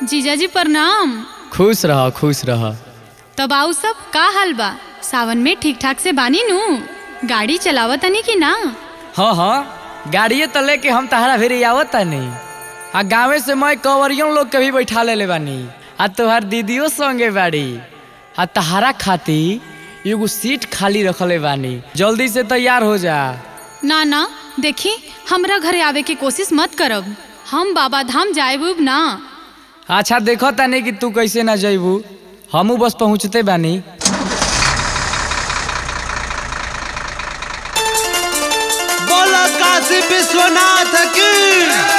जीजाजी प्रणाम खुश रह खुश रह तब आऊ सब का हाल बा सावन में ठीक ठाक से बानी नू गाड़ी चलावत तनी कि ना हाँ हाँ गाड़िए तो लेके हम तहरा भेरी आवत तानी आ गाँवे से मैं कवरियों लोग के भी बैठा ले बानी आ तोहार दीदियों संगे बाड़ी आ तहारा खाती एगो सीट खाली रखले बानी जल्दी से तैयार हो जा ना ना देखी हमरा घरे आवे के कोशिश मत करब हम बाबा धाम जाएब ना अच्छा देखो तानी कि तू कैसे ना जइबू हमू बस पहुँचते बानी बोला काशी विश्वनाथ की